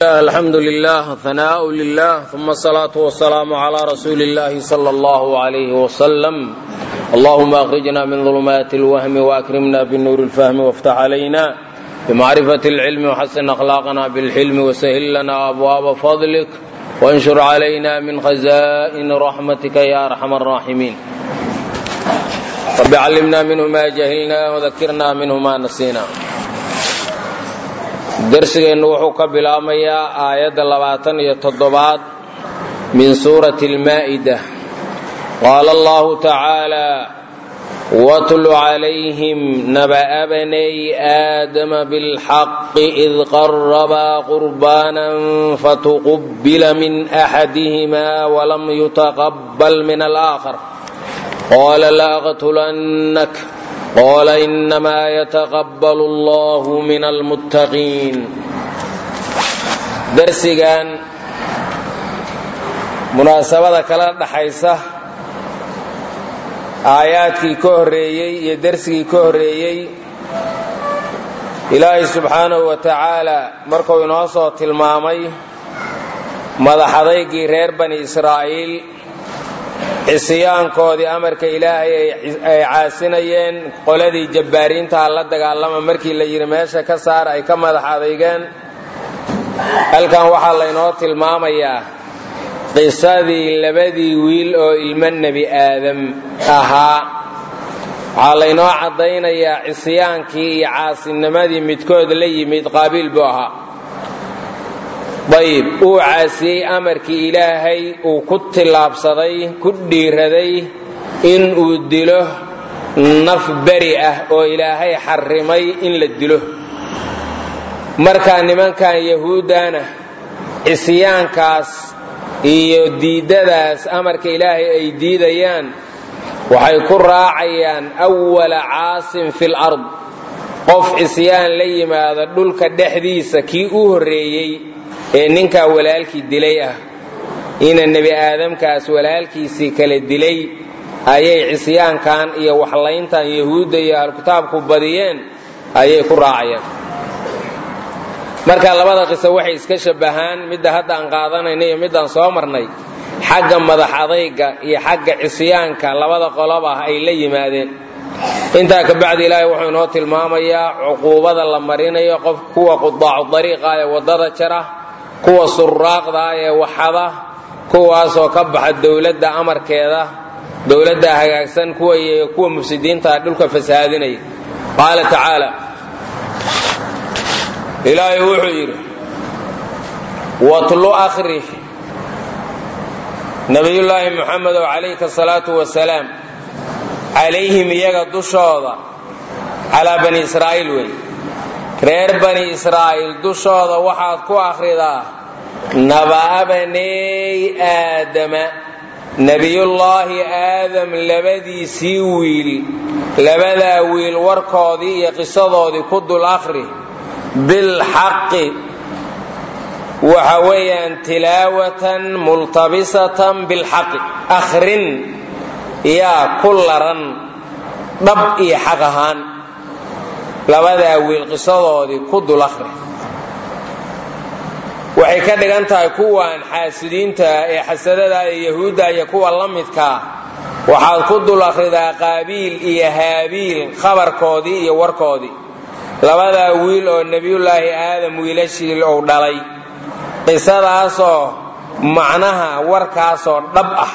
الحمد لله ثناء لله ثم الصلاة والسلام على رسول الله صلى الله عليه وسلم اللهم أخرجنا من ظلمات الوهم وأكرمنا بالنور الفهم وافتح علينا بمعرفة العلم وحسن أخلاقنا بالحلم وسهل لنا أبواب فضلك وانشر علينا من خزائن رحمتك يا أرحم الراحمين رب علمنا منه ما جهلنا وذكرنا منه ما نسينا darsigeennu wuxuu ka bilaabmayaa aayadda labaatan iyo toddobaad min suurati almaa'ida qaala allahu tacaala watlu calayhim naba'a banay aadama bilxaqi id qarabaa qurbaanan fatuqubbila min axadihima walam yutaqabbal min alaakhar qaala laaqtulannak qala inamaa yataqabbalu allahu min almuttaqiin darsigan munaasabada kala dhaxaysa aayaadkii ka horreeyey iyo dersigii ka horreeyey ilaahay subxaanahu wa tacaala markuu inoo soo tilmaamay madaxadaygii reer bani israa'iil cisyaankoodii amarka ilaahay ay caasinayeen qoladii jabbaariintaha la dagaalama markii la yidhi meesha ka saar ay ka madax adeygeen halkan waxaa laynoo tilmaamayaa qisadii labadii wiil oo ilmo nebi aadam ahaa waxaa laynoo caddaynayaa cisyaankii iyo caasinimadii midkood la yimid qaabiil buu ahaa dayib uu caasiyey amarkii ilaahay uu ku tillaabsaday ku dhiiraday in uu dilo naf beri ah oo ilaahay xarrimay in la dilo markaa nimankan yahuuddana cisyaankaas iyo diiddadaas amarka ilaahay ay diidayaan waxay ku raacayaan awala caasin fil ard qof cisyaan la yimaada dhulka dhexdiisa kii u horreeyey ee ninkaa walaalkii dilay ah ina nebi aadamkaas walaalkiisii kala dilay ayay cisyaankan iyo waxlayntan yahuudda iyo ahlukitaabku badiyeen ayay ku raacayaan marka labada qiso waxay iska shabbahaan midda hadda aan qaadanayna iyo middaan soo marnay xagga madax adayga iyo xagga cisyaanka labada qolob ah ay la yimaadeen intaa kabacdi ilaahay wuxuu inoo tilmaamayaa cuquubada la marinayo qof kuwa qudaacu dariiqa ee waddada jara kuwa suraaqda ee waxada kuwaasoo ka baxa dowladda amarkeeda dowladda hagaagsan kuwa kuwa mufsidiinta dhulka fasahaadinaya qaala tacaala ilaahay wuxuu yidhi watlu akhri nabiyullaahi muxamedow calayka asalaatu wasalaam calayhim iyaga dushooda calaa bani israa'iil wey reer bani israa'iil dushooda waxaad ku akhridaa naba'a baneey aadama nebiyullaahi aadam labadiisii wiil labadaa wiil warkoodii iyo qisadoodii ku dul akhri bilxaqi waxa weeyaan tilaawatan multabisatan bilxaqi akhrin yaa ku laran dhab iyo xaq ahaan labadaa wiil qisadoodii ku dul akhri waxay ka dhigan tahay kuwan xaasidiinta ee xasadada ee yahuudda iyo kuwa la midkaa waxaad ku dul akhridaa qaabiil iyo haabiil khabarkoodii iyo warkoodii labadaa wiil oo nebiyullaahi aadam wiilashii uu dhalay qisadaasoo macnaha warkaasoo dhab ah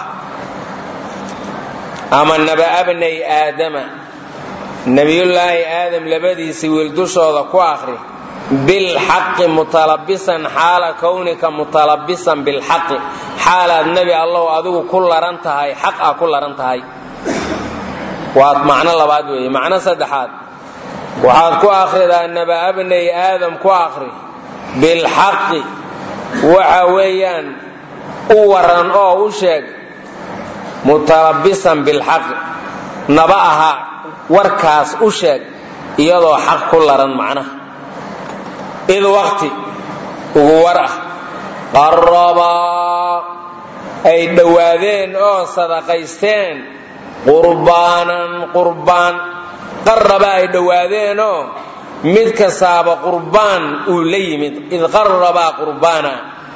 ama naba'abnay aadama nebiyullaahi aadam labadiisii wiil dushooda ku akhri bilxaqi mutalabisan xaala kownika mutalabisan bilxaqi xaalaad nebi allow adigu ku laran tahay xaq ah ku laran tahay waa macno labaad weeye macno saddexaad waxaad ku akhridaa naba'abnay aadam ku akhri bilxaqi waxa weeyaan u waran oo u sheeg mutalabisan bilxaqi naba aha warkaas u sheeg iyadoo xaq ku laran macnaha id waqti ugu war ah qarabaa ay dhowaadeen oo sadaqaysteen qurbaanan qurbaan qaraba ay dhowaadeenoo mid kastaaba qurbaan uu la yimid id qarabaa qurbaana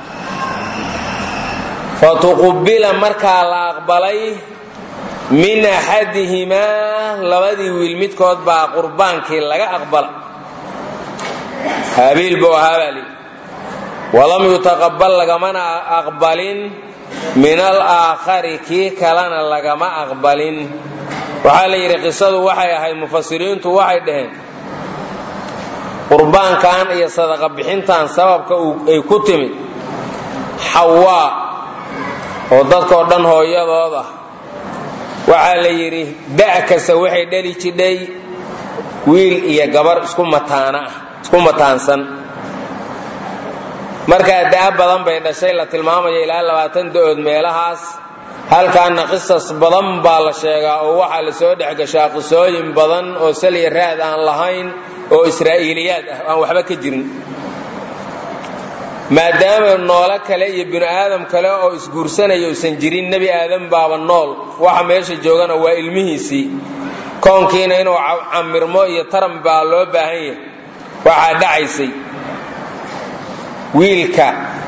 fatuqubila markaa la aqbalay min axadihimaa labadii wiil midkood baa qurbaankii laga aqbala haabiil buu ahaa baa lii walam yutaqabal lagamana aqbalin min alaakhari kii kalena lagama aqbalin waxaa la yidhi qisadu waxay ahayd mufasiriintu waxay dhaheen qurbaankan iyo sadaqa bixintan sababka ay ku timid xawaa oo dadkao dhan hooyadood ah waxaa la yidhi da' kasta waxay dhali jidhay wiil iyo gabar isku mataana ah isku mataansan markaa da'a badan bay dhashay la tilmaamaya ilaa labaatan da'ood meelahaas halkaana qisas badan baa la sheegaa oo waxaa la soo dhex gashaa qisooyin badan oo saliya raad aan lahayn oo israa'iiliyaad ah aan waxba ka jirin maadaama noolo kale iyo binu aadam kale oo isguursanaya usan jirin nebi aadam baaba nool waxa meesha joogana waa ilmihiisii koonkiina inuu camirmo iyo taran baa loo baahan yahay waxaa dhacaysay wiilka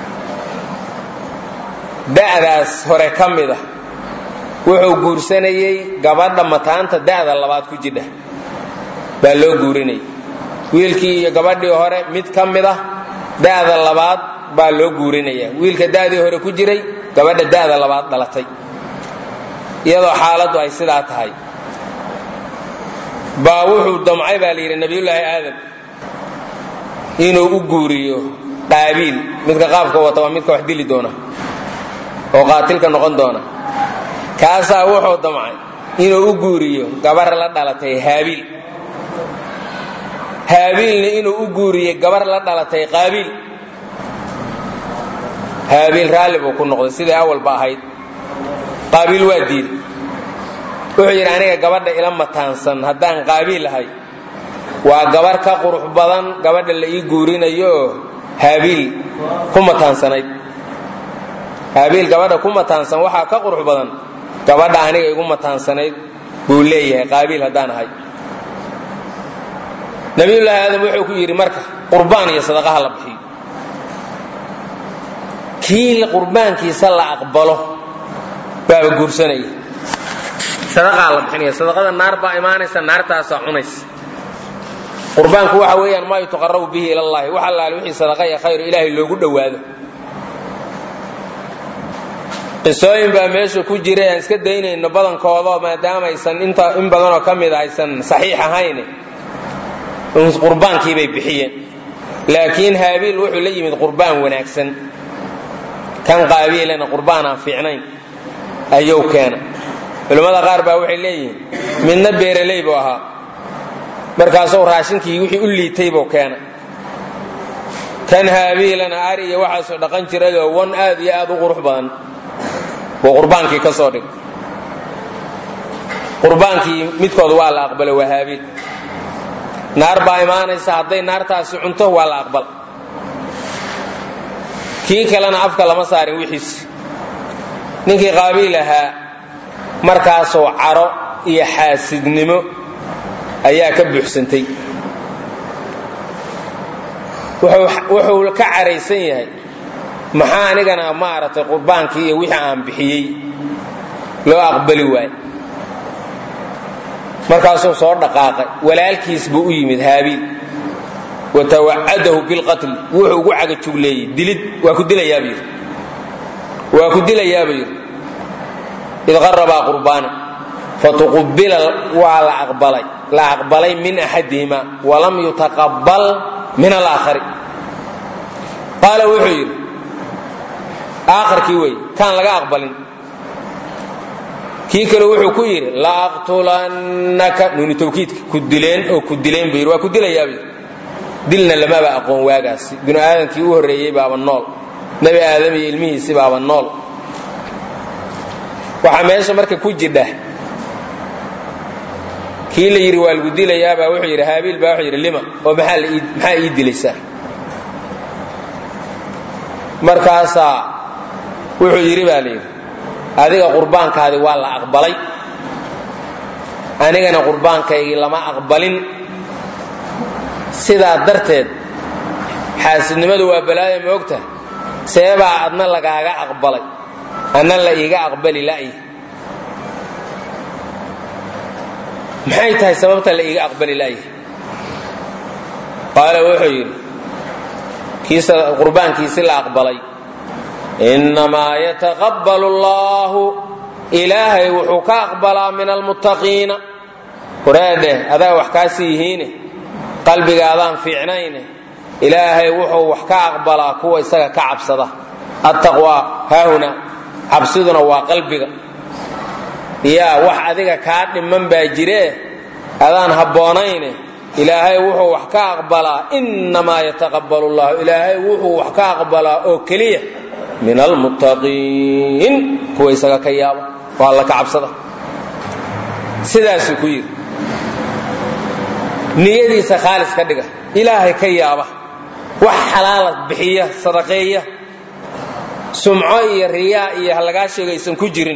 da'daas hore ka mid ah wuxuu guursanayey gabadha mataanta da'da labaad ku jidha baa loo guurinayay wiilkii iyo gabadhii hore mid ka mid ah da'da labaad baa loo guurinaya wiilka da'dii hore ku jiray gabadha da'da labaad dhalatay iyadoo xaaladdu ay sidaa tahay baa wuxuu damcay baa la yidhi nabiyullaahi aadam inuu u guuriyo qaabiil midka qaabka wata waa midka wax dili doona oo qaatilka noqon doona kaasaa wuxuu damcay inuu u guuriyo gabar la dhalatay haabiil haabiilna inuu u guuriyo gabar la dhalatay qaabiil haabiil raalli buu ku noqday sidai awalba ahayd qaabiil waa diiday wuxuu yidhi aniga gabadha ila mataansan haddaan qaabiil ahay waa gabar ka qurux badan gabadha la ii guurinayooo haabiil ku mataansanayd haabiil gabadha ku mataansan waxaa ka qurux badan gabadha aniga igu mataansanayd buu leeyahay qaabiil haddaan ahay nabiyullaahi aadam wuxuu ku yidhi marka qurbaan iyo sadaqaha la bixiyo kii qurbaankiisa la aqbalo baaba guursanaya sadaqaa la bixinaya sadaqada naar baa imaanaysa naartaasaa cunaysa qurbaanku waxa weeyaan maa yutaqarabu bihi ila allahi wax allaale wixii sadaqa iyo khayr ilaahay loogu dhowaado qisooyin baa meesha ku jira aan iska daynayno badankoodo maadaama aysan inta in badanoo ka mid a aysan saxiix ahayn qurbaankii bay bixiyeen laakiin haabiil wuxuu la yimid qurbaan wanaagsan kan qaabiilana qurbaan aan fiicnayn ayuu keena culimmada qaar baa waxay leeyihiin midna beeraley buu ahaa markaasuu raashinkii wixii u liitay buu keena kan haabiilana ari iyo waxaasoo dhaqan jirayoo wan aad iyo aad u qurux badan buu qurbaankii ka soo dhigay qurbaankii midkood waa la aqbalay waa haabiil naar baa imaanaysa hadday naartaasi cunto waa la aqbal kii kalena afka lama saarin wixiisi ninkii qaabiil ahaa markaasoo caro iyo xaasidnimo ayaa ka buuxsantay wuxuu ka caraysan yahay maxaa anigana maaragtay qurbaankii iyo wixii aan bixiyey loo aqbali waay markaasuu soo dhaqaaqay walaalkiis buu u yimid haabiil watawacadahu bilqatli wuxuu ugu cagajugleeyey dilid waa ku dilayaaba yidhi waa ku dilayaaba yidhi id qarabaa qurbaana fatuqubila waa la aqbalay la aqbalay min axadihima walam yutaqabal min alaakhari qaala wuxuu yidhi aakharkii wey kaan laga aqbalin kii kale wuxuu ku yidhi laaqtulannaka nuuni tawkiidka ku dileen oo ku dileen buu yidhi waa ku dilayaaba yidhi dilna lamaba aqoon waagaasi binu aadamkii u horreeyey baaba nool nebi aadam iyo ilmihiisi baaba nool waxaa meesha marka ku jidha kii la yidhi waa lagu dilayaabaa wuxuu yidhi haabiil baa wuxuu yidhi lima oo maxaa ii dilaysaa markaasaa wuxuu yidhi baa layidhi adiga qurbaankaadi waa la aqbalay anigana qurbaankaygii lama aqbalin sidaa darteed xaasidnimadu waa balaaya moogta seebaa adna lagaaga aqbalay adna la iiga aqbali la'yi maxay tahay sababta la iiga aqbali la'yi qaala wuxuu yidhi kiisa qurbaankiisi la aqbalay innamaa yataqabbalu allaahu ilaahay wuxuu ka aqbalaa min almuttaqiina waraadheh adaa wax kaasi yihiine qalbigaadaan fiicnayne ilaahay wuxuu wax ka aqbalaa kuwa isaga ka cabsada attaqwaa haahuna cabsiduna waa qalbiga yaa wax adiga kaa dhiman baa jiree adaan habboonayne ilaahay wuxuu wax ka aqbalaa innamaa yataqabbalu llahu ilaahay wuxuu wax ka aqbalaa oo keliya min almuttaqiin kuwa isaga ka yaaba oo alla ka cabsada sidaasuu ku yidhi niyadiisa khaalis ka dhiga ilaahay ka yaaba wax xalaala bixiya sadaqeeya sumco iyo riyaa iyo halagaa sheegaysan ku jirin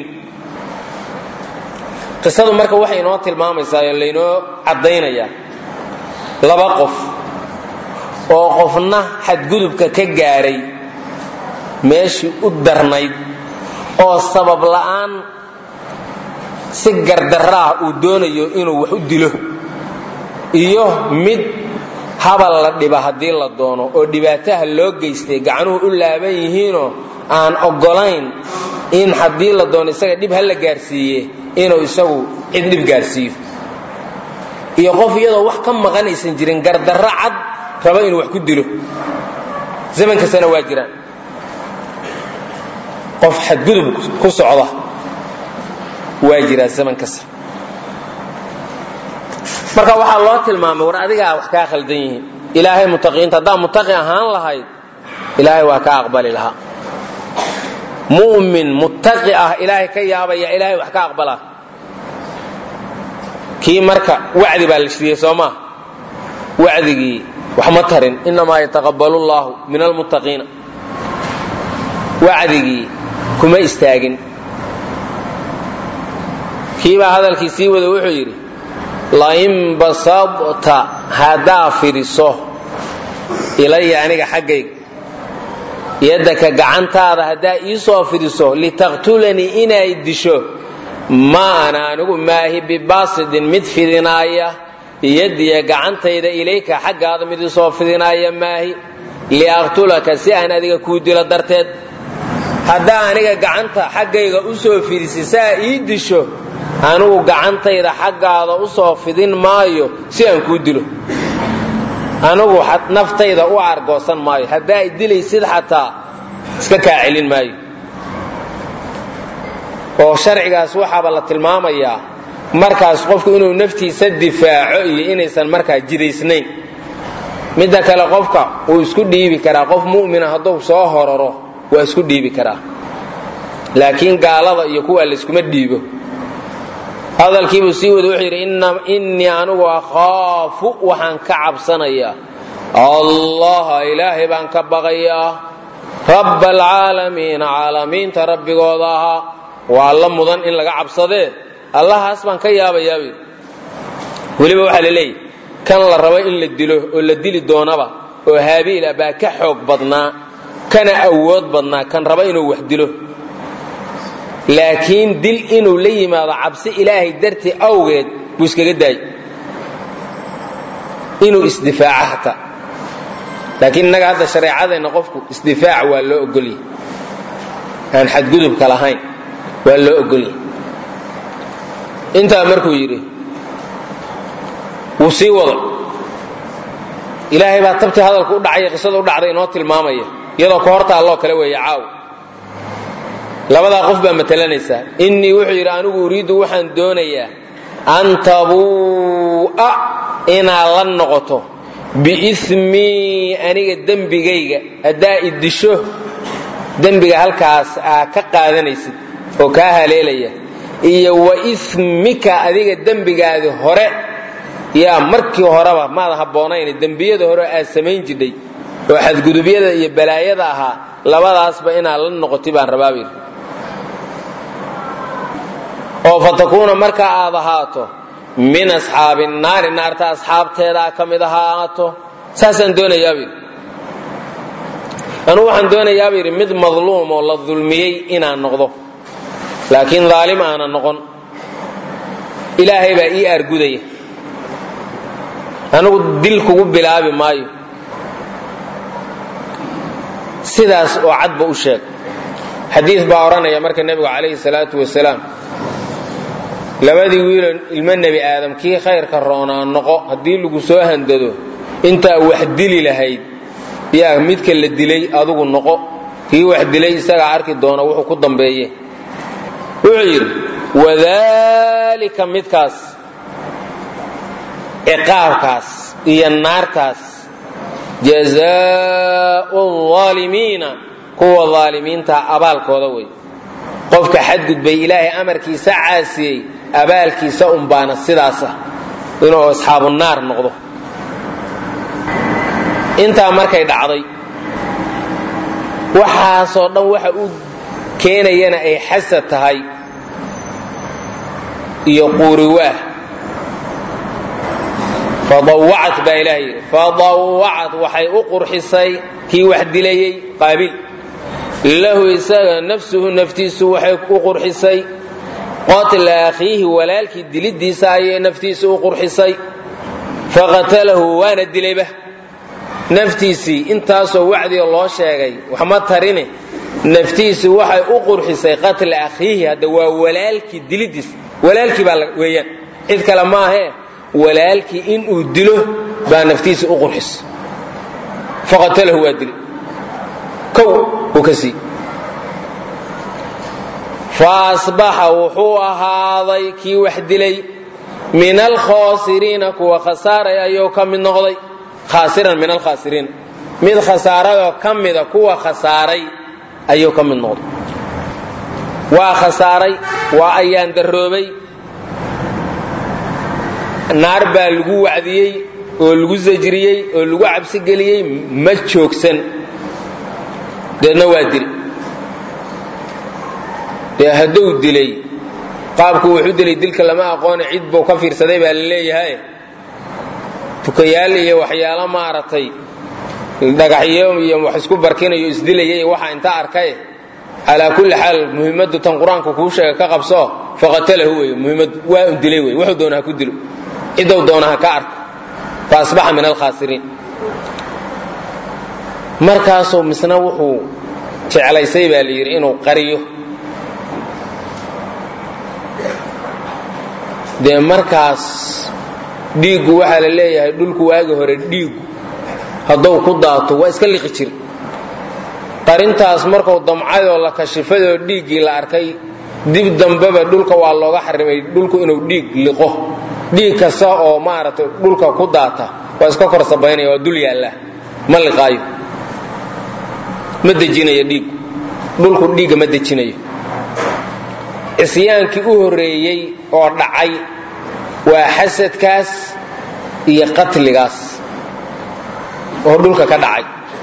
qisadu marka waxay inoo tilmaamaysaa oo laynoo caddaynayaa laba qof oo qofna xadgudubka ka gaaray meeshii u darnayd oo sabab la'aan si gardarraah uu doonayo inuu wax u dilo iyo mid habal la dhiba haddii la doono oo dhibaataha loo geystay gacanuhu u laaban yihiinoo aan oggolayn in haddii la doono isaga dhib ha la gaarsiiye inuu isagu cid dhib gaarsiiyo iyo qof iyadoo wax ka maqanaysan jirin gardarro cad raba inuu wax ku dilo zaman kastana waa jiraan qof xadgudub ku socda waa jiraa zaman kasta marka waxaa loo tilmaamay war adigaa wax kaa khaldan yihiin ilaahay mutaqiinta haddaa mutaqi ahaan lahayd ilaahay waa kaa aqbali lahaa mu'min muttaqi ah ilaahay ka yaabaya ilaahay wax ka aqbalaa kii marka wacdi baa la shiriyey soo maa wacdigii wax ma tarin innamaa yataqabbalu llaahu min almuttaqiina wacdigii kuma istaagin kiibaa hadalkii sii wada wuxuu yidhi lain basadta haddaa fidhiso ilaya aniga xaggayga yaddaka gacantaada haddaa ii soo fidhiso litaqtulanii inay disho ma ana anigu maahi bibaasidin mid fidinaaya yadiya gacantayda ilayka xaggaada mid isoo fidinaaya maahi liaqtulaka si aan adiga kuu dilo darteed haddaa aniga gacanta xaggayga u soo fidhisi saa ii disho anigu gacantayda xaggaada u soo fidin maayo si aan kuu dilo anigu naftayda u argoosan maayo haddaa i dilaysid xataa iska kaa celin maayo oo sharcigaas waxaaba la tilmaamayaa markaas qofku inuu naftiisa difaaco iyo inaysan markaa jidaysnayn midda kale qofka wuu isku dhiibi karaa qof mu'mina hadduu soo horaro waa isku dhiibi karaa laakiin gaalada iyo kuwa layskuma dhiibo hadalkiibuu sii wada wuxuu yidhi innii anigu akhaafu waxaan ka cabsanayaa allaha ilaahay baan ka baqayaa rabba alcaalamiina caalamiinta rabbigooda ahaa waa alla mudan in laga cabsadee allahaas baan ka yaabayaa buu weliba waxaa la leeyahy kan la rabo in la dilo oo la dili doonaba oo haabiil ah baa ka xoog badnaa kana awood badnaa kan raba inuu wax dilo laakiin dil inuu la yimaado cabsi ilaahay dartii awgeed buu iskaga daayy inuu isdifaaco hataa laakiin innaga hadda shareecadeenna qofku isdifaac waa loo ogolyahy aan xadgudubka lahayn waa loo ogolyahy intaa markuu yidhi wuu sii wada ilaahay baa tabtii hadalku u dhacay qisada u dhacday inoo tilmaamaya iyadoo ka horta alloo kale weeye caaw labadaa qof baa matelanaysaa innii wuxuu yidhi anigu uriiddu waxaan doonayaa an tabuu'a inaad la noqoto biismii aniga dembigayga haddaa i disho dembiga halkaas aa ka qaadanaysid oo kaa haleelaya iyo wa ismika adiga dembigaadi hore yaa markii horeba maada habboonayn dembiyada hore aad samayn jidhay oo xadgudubyada iyo balaayada ahaa labadaasba inaad la noqoti baan rabaabayr oo fatakuuna marka aad ahaato min asxaabi naari naarta asxaabteedaa ka mid ahaato saasaan doonayaabuu yidhi anugu waxaan doonayaabuu yidhi mid madluum oo la dulmiyey inaan noqdo laakiin daalim aanan noqon ilaahay baa ii aargudaya anigu dil kugu bilaabi maayo sidaas oo cadba u sheeg xadiis baa odhanaya marka nebigu calayhi salaatu wasalaam labadii wiiloo ilmo nebi aadam kii khayrka roonaa noqo haddii lagu soo handado intaa wax dili lahayd yaa midka la dilay adugu noqo kii wax dilay isagaa arki doona wuxuu ku dambeeye wuxuu yidhi wadaalika midkaas ciqaabkaas iyo naartaas jazaau aalimiina kuwa aalimiinta abaalkooda wey qofka xadgudbay ilaahay amarkiisa caasiyey abaalkiisa unbaana sidaasa inuu asxaabu naar noqdo intaa markay dhacday waxaasoo dhan waxa uu keenayana ay xasad tahay iyo quuriwaah fadawacat baa ilaah yidhi fadawacat waxay u qurxisay kii wax dilayey qaabil lahu isaga nafsuhu naftiisu waxay u qurxisay qatla akhiihi walaalkii dilidiisa ayay naftiisa u qurxisay faqatalahu waana dilayba naftiisii intaasoo wacdiga loo sheegay waxma tarine naftiisu waxay u qurxisay qatla akhiihi hadda waa walaalkii dilidiisa walaalkii baa weeyaan cid kale maahee walaalkii inuu dilo baa naftiisa u qurxisay faqatalahu waa dilay kow uu ka sii fa asbaxa wuxuu ahaaday kii wax dilay min alkhaasiriina kuwa khasaaray ayuu ka mid noqday khaasiran min alkhaasiriin mid khasaaradoo ka mida kuwa khasaaray ayuu ka mid noqday waa khasaaray waa ayaan daroobay naar baa lagu wacdiyey oo lagu sajriyey oo lagu cabsigeliyey ma joogsan deedna waa dili dee hadduu dilay qaabku wuxuu dilay dilka lama aqoone cid buu ka fiirsaday baa la leeyahay tukayaal iyo waxyaalo maaragtay dhagaxyo iyo wax isku barkinayo isdilayay waxa inta arkay calaa kulli xaal muhimmadu tan qur-aanku kuu sheega ka qabso faqatalahu wey muhimmadu waa un dilay wey wuxuu doona ha ku dilo ciddou doona ha ka arko fa asbaxa min alkhaasiriin markaasuu misna wuxuu jeclaysay baa la yidhi inuu qariyo dee markaas dhiiggu waxaa la leeyahay dhulku waagi hore dhiiggu hadduu ku daato waa iska liqi jir qarintaas markuu damcayoo la kashifadoo dhiiggii la arkay dib dambeba dhulka waa looga xarimay dhulku inuu dhiig liqo dhiig kasta oo maaragtay dhulka ku daata waa iska kor sabaynaya waa dul yaallaa ma liqaayo ma dejinayo dhiiggu dhulku dhiigga ma dejinayo cisyaankii u horreeyey oo dhacay waa xasadkaas iyo qatligaas oo dhulka ka dhacay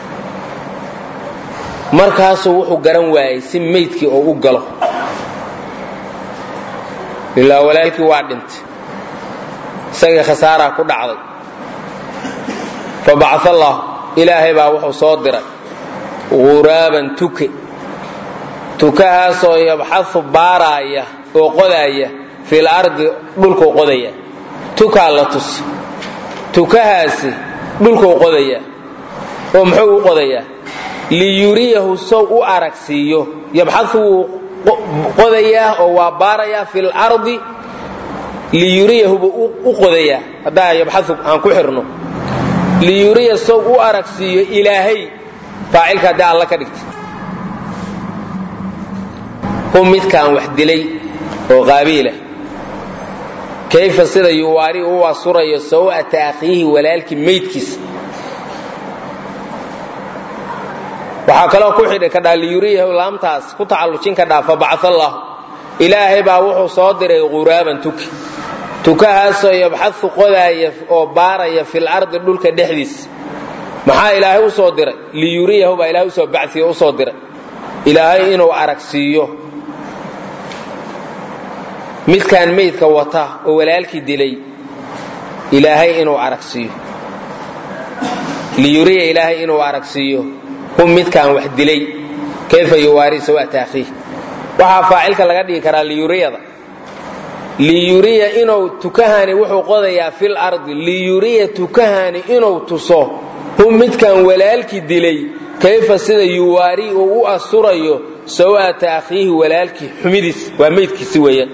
markaasuu wuxuu garan waayey si maydkii oo u galo ilaa walaalkii waa dhintay isagii khasaaraa ku dhacday fa bacaa allah ilaahay baa wuxuu soo diray ghuraaban tuke tukahaasoo yabxau baaraaya oo qodaaya fil ardi dhulkuu qodaya tukaa la tus tukahaasi dhulkuu qodaya oo muxuu u qodayaa liyuriyahu sow u aragsiiyo yabxau wuu qodayaa oo waa baarayaa fil ardi liyuriyahu buu u qodayaa haddaa yabxau aan ku xirno liyuriya sow u aragsiiyo ilaahay faacilka haddii alla ka dhigta hu midkaan wax dilay oo qaabiila kayfa sida yuwaari u asurayo saw'ata akhiihi walaalkii maydkiisa waxaa kaloo ku xidhi kadhaa liyuriyahu laamtaas ku tacallujin kadhaa fa bacaa allah ilaahay baa wuxuu soo diray quraaban tuki tukahaasoo yabxau qodaaya oo baaraya fil ardi dhulka dhexdiisa maxaa ilaahay u soo diray liyuriyahu baa ilahay usoo baciyo usoo diray ilaahay inuu aragsiiyo midkaan maydka wata oo walaalkii dilay ilaahay inuu aragsiiyo liyuriya ilaahay inuu aragsiiyo hum midkaan wax dilay kayfa yuwaari sawaata akhiih waxaa faacilka laga dhigi karaa liyuriyada liyuriya inuu tukahani wuxuu qodayaa fil ardi liyuriya tukahani inuu tuso hum midkaan walaalkii dilay kayfa sida yuwaari uu u asturayo sawaata akhiihi walaalkii xumidiis waa meydkiisi weeyaan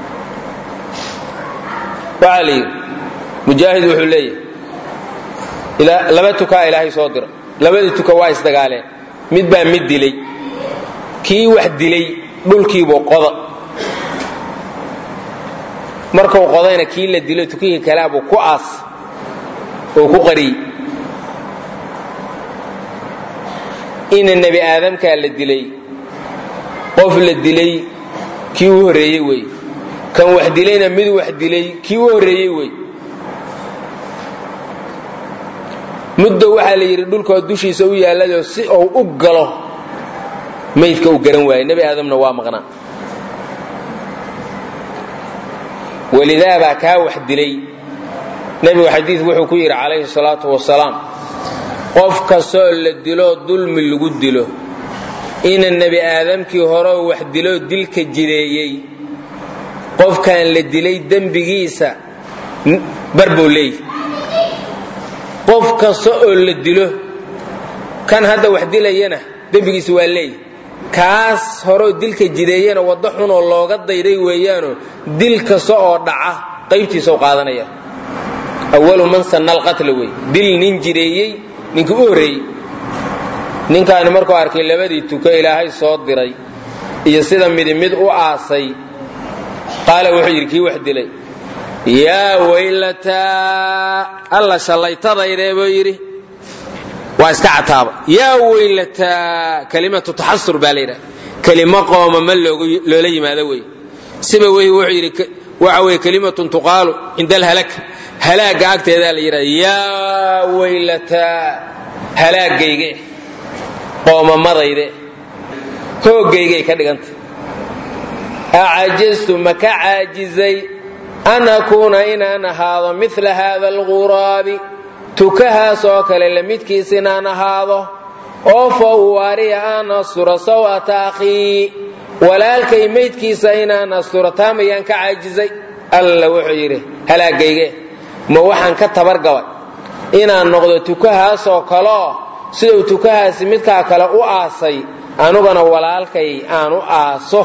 waxaa la yidhi mujaahid wuxuu leeyahay laba tukaa ilaahay soo dira labadii tuka waa isdagaaleen mid baa mid dilay kii wax dilay dhulkiibuu qoda markuu qodayna kii la dilo tukihii kalaabuu ku aas oo ku qariyey ina nebi aadamkaa la dilay qof la dilay kii u horreeyey wey kan wax dilayna mid wax dilay kii u horreeyey wey muddo waxaa la yidhi dhulkoo dushiisa u yaalladoo si uu u galo maydka uu garan waayey nebi aadamna waa maqnaa walidaabaa kaa wax dilay nebigu xadiid wuxuu ku yidhi calayhi salaatu wasalaam qof kastoo la diloo dulmi lagu dilo ina nebi aadamkii horeo wax diloo dilka jireeyey qofkan la dilay dembigiisa bar buu leeyahy qof kasta oo la dilo kan hadda wax dilayana dembigiisa waa leeyahy kaas horeo dilka jideeyana waddo xunoo looga dayday weeyaanoo dil kasta oo dhaca qaybtiisa u qaadanaya awalu man sanna alqatla wey dil nin jireeyey ninkii u horreeyey ninkaani markuu arkay labadii tuko ilaahay soo diray iyo sida midi mid u aasay qaala wuxuu yidhi kii wax dilay yaa weylataa alla shallaytadaydee buu yidhi waa iska cataaba yaa weylataa kalimatu taxasur baa layidhaha kelimo qooma ma loola yimaado wey siba wey wuxuu yidhi waxa weye kelimatun tuqaalu cinda alhalak halaagga agteedaa la yidhaha yaa weylataa halaagayge qoomamadayde hoogaygay ka dhiganta acajaztu ma ka caajizay an akuuna inaan ahaado mila haada alguraabi tukahaas oo kale lamidkiis inaan ahaado oo fa uwaariya aan asturo saw'ata akhii walaalkay maydkiisa inaan asturo taamayaan ka caajizay alla wuxuu yidhi halaagayge ma waxaan ka tabargabay inaan noqdo tukahaasoo kaleo siduu tukahaasi midkaa kale u aasay anugana walaalkay aan u aaso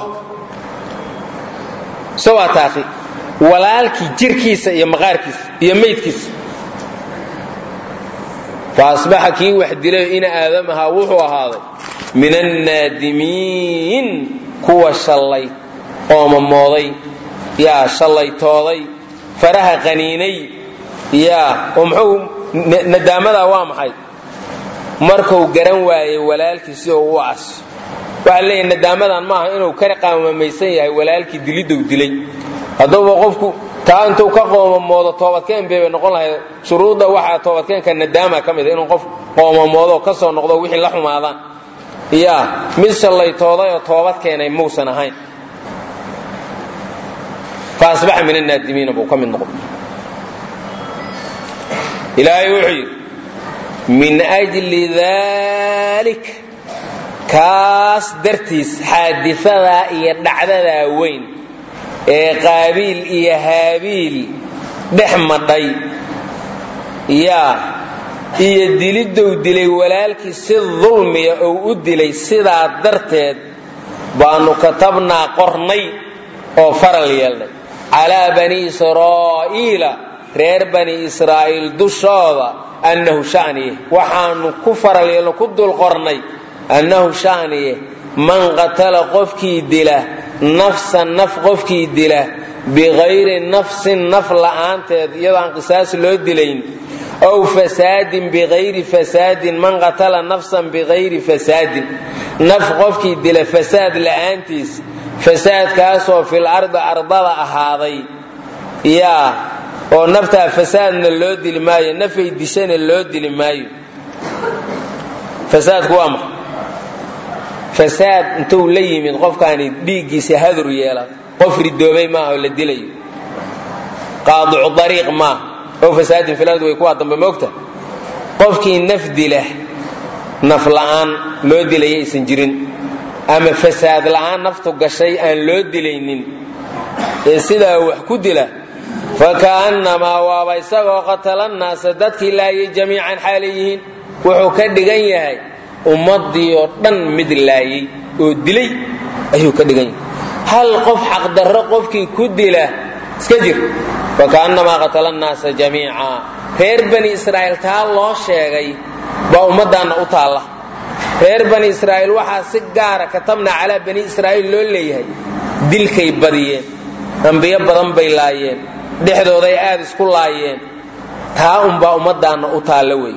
saw'ata akhii walaalkii jirkiisa iyo maqaarkiisa iyo maydkiisa fa asbaxa kii wax dilay ina aadam ahaa wuxuu ahaaday min annaadimiin kuwa shallay oomamooday yaa shallaytooday faraha qaniinay yaa oo muxuu nadaamadaa waa maxay markuu garan waayey walaalkii si uu u aso waxaa leeyahy nadaamadan maaha inuu ka qaamamaysan yahay walaalkii dilidou dilay hadduuba qofku taa intuu ka qoomamoodo toobadkeen bay noqon lahayd shuruudda waxaa toobadkeenka nadaama ka mid a inuu qof qoomamoodo ka soo noqdo wixii la xumaadaan ya mid shallaytooday oo toobad keenay muusan ahayn fa asbaxa min annaadimiina buu ka mid noqday ilaahay wuxuu yidhi min ajli dalik kaas dartiis xaadifadaa iyo dhacdadaa weyn ee qaabiil iyo haabiil dhex madhay yaa iyo dilidou dilay walaalkii si dulmiya ou u dilay sidaa darteed baanu katabnaa qornay oo faral yeelnay calaa bani israa'iila reer bani israa'iil dushooda annahu shaniye waxaanu ku faral yeelno ku dul qornay annahu shaniye man qatala qofkii dila nafsan naf qofkii dila bikayri nafsin naf la'aanteed iyadoo aan qisaas loo dilayn ow fasaadin bikayri fasaadin man qatala nafsan bikayri fasaadin naf qofkii dila fasaad la'aantiis fasaadkaasoo fil ardi ardada ahaaday yaa oo naftaa fasaadna loo dili maayo nafay dishana loo dili maayo fasaadku waa maxa fasaad intuu la yimid qofkaani dhiiggiisa hadur yeela qof ridoobay maaha oo la dilayo qaadicu dariiq maaha ow fasaadin fil ardi way kuwaa dambe moogta qofkii naf dila naf la'aan loo dilaya aysan jirin ama fasaad la'aan naftu gashay aan loo dilaynin ee sidaa wax ku dila faka'annamaa waaba isagoo qatala nnaasa dadkii laayay jamiican xaalay yihiin wuxuu ka dhigan yahay ummadii oo dhan mid laayay oo dilay ayuu ka dhigan yahay hal qof xaqdarro qofkii ku dila iska jir faka'annamaa qatala nnaasa jamiica reer bani israa'iil taa loo sheegay baa ummaddaanna u taalla reer bani israa'iil waxaa si gaara katabna calaa bani israa'iil loo leeyahay dilkay badiyeen ambiyo badan bay laayeen dhexdooday aad isku laayeen taa unbaa ummaddaanna u taalla wey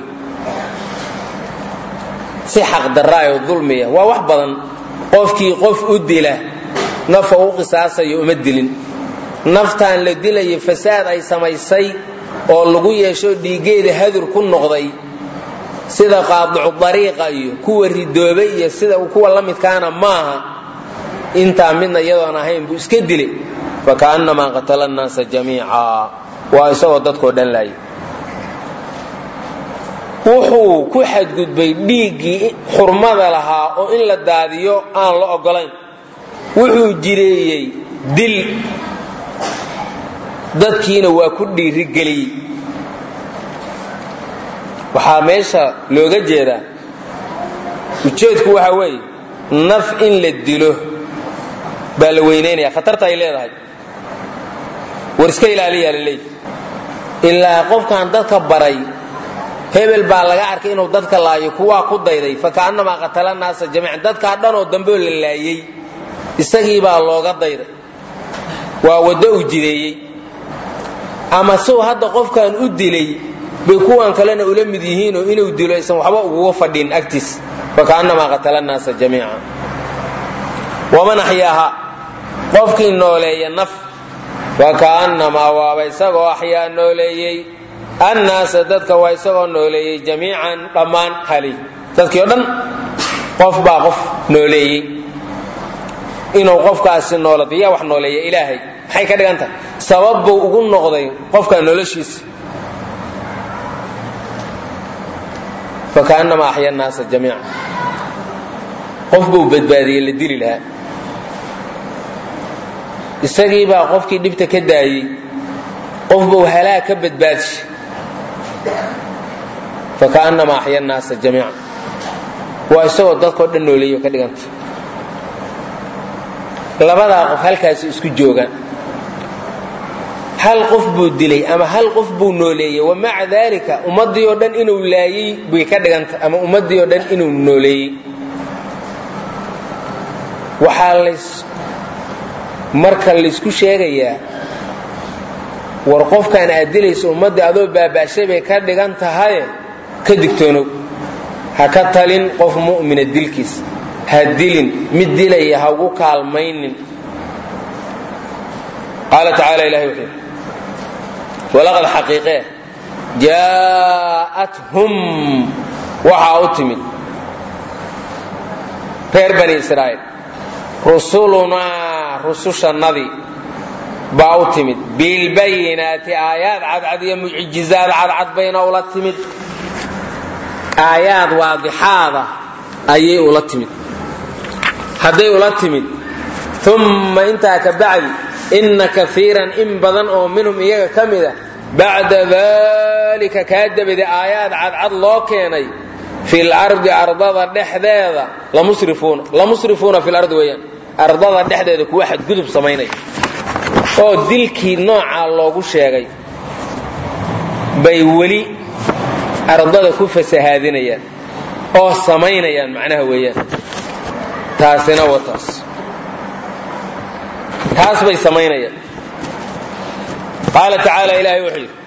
si xaqdaraayo dulmiya waa wax badan qofkii qof u dila nafa u qisaasayo uma dilin naftaan la dilayo fasaad ay samaysay oo lagu yeesho dhiiggeeda hadur ku noqday sida qaadicu dariiqa iyo kuwa ridoobay iyo sida kuwa la midkaana maaha intaa midna iyadoon ahayn buu iska dilay faka'annamaa qatala nnaasa jamiica waa isagoo dadkoo dhan laayay wuxuu ku xadgudbay dhiiggii xurmada lahaa oo in la daadiyo aan la ogolayn wuxuu jireeyey dil dadkiina waa ku dhiirigeliyey waxaa meesha looga jeedaa ujeedku waxa weeye naf in la dilo baa la weynaynaya khatarta ay leedahay war iska ilaaliyaa la leeyahy ilaa qofkan dadka baray hebel baa laga arkay inuu dadka laayo kuwaa ku dayday faka'annamaa qatala naasa jamiican dadkaa dhanoo dambeoo la laayey isagii baa looga dayday waa waddo uu jideeyey ama suu hadda qofkan u dilay bay kuwan kalena ula mid yihiinoo inuu dilo aysan waxba uguga fadhin agtiis faka'annamaa qatala naasa jamiica waman axyaaha qofkii nooleeya naf faka'annamaa waaba isagoo axyaa nooleeyey annaasa dadka waa isagoo nooleeyey jamiican dhammaan halay dadkii o dhan qof baa qof nooleeyey inuu qofkaasi noolado yaa wax nooleeya ilaahay maxay ka dhigan tahay sabab buu ugu noqday qofka noloshiisa faka'annamaa axya annaasa jamiica qof buu badbaadiyey la dili lahaa isagii baa qofkii dhibta ka daayey qof buu halaag ka badbaadishay faka'annamaa axya annaasa jamiica waa isagoo dadkao dhan nooleeyo ka dhiganta labadaa qof halkaasi isku joogaan hal qof buu dilay ama hal qof buu nooleeyey wamaca daalika ummaddii oo dhan inuu laayey bay ka dhiganta ama ummaddii oo dhan inuu nooleeyey waxaa lays marka laysku sheegayaa war qofkan aad dilayso ummaddii adoo baaba'shay bay ka dhigan tahaye ka digtoonow ha ka talin qof mu'mina dilkiis ha dilin mid dilaya ha ugu kaalmaynin qaala tacaala ilahay wuxuu yidhi walaqad xaqiiqee jaa'athum waxaa u timid reer bani israa'iil rusulunaa rusushannadii baa u timid bilbayinaati aayaad cadcad iyo mucjizaad cadcad bayna ula timid aayaad waadixaada ayay ula timid hadday ula timid umma intaa ka bacdi inna kaiiran in badan oo minhum iyaga ka mida bacda dalika kaa dabadi aayaad cadcad loo keenay fil ardi ardada dhexdeeda lamusrifuuna lamusrifuuna fil ardi weeyaan ardada dhexdeeda kuwa xadgudub samaynaya oo dilkii noocaa loogu sheegay bay weli ardada ku fasahaadinayaan oo samaynayaan macnaha weeyaan taasina wa taas taas bay samaynayaan qaala tacaala ilaahay wuxuu yidhi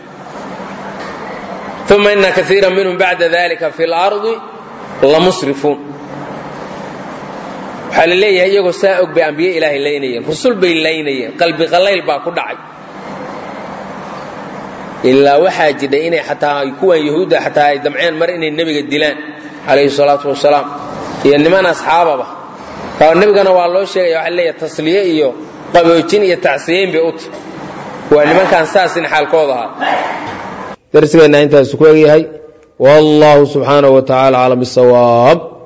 uma ina kaiira minhum bacda dalika fi lardi lamusrifuun waxaa la leeyahay iyagoo saa og bay ambiye ilaahay laynayeen rusul bay laynayeen qalbi qallayl baa ku dhacay ilaa waxaa jidhay inay xataa kuwan yahuudda xataa ay damceen mar inay nebiga dilaan calayhi salaatu wasalaam iyo niman asxaababa nebigana waa loo sheegaya waxa leeyahay tasliye iyo qaboojin iyo tacsiyeyn bay u tahy waa nimankaan saasin xaalkooda ahaa darsigeenna intaasu ku egyahay wallahu subxaanaه wa tacala aclam bisawaab